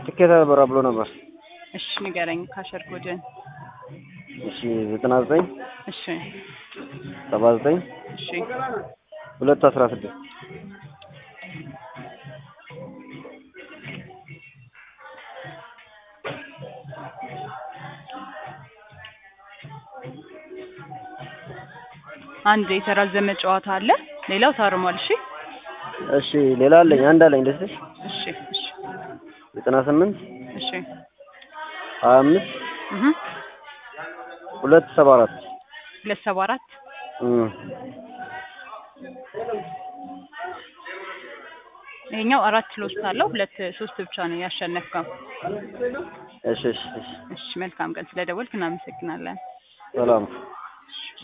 ትኬት አልበራ ብሎ ነበር። እሺ ንገረኝ ካሸር ኮድን። እሺ ዘጠና ዘጠኝ እሺ ሰባ ዘጠኝ እሺ ሁለት አስራ ስድስት አንድ የተራዘመ ጨዋታ አለ፣ ሌላው ታርሟል። እሺ እሺ ሌላ አለኝ አንድ አለኝ ደስ እሺ እሺ ዘጠና ስምንት እሺ ሀያ አምስት እህ ሁለት ሰባ አራት ሁለት ሰባ አራት እም ይሄኛው አራት ሎስት አለው፣ ሁለት ሶስት ብቻ ነው ያሸነፍከው። እሺ እሺ እሺ እሺ መልካም ቀን፣ ስለደወልክ እናመሰግናለን። ሰላም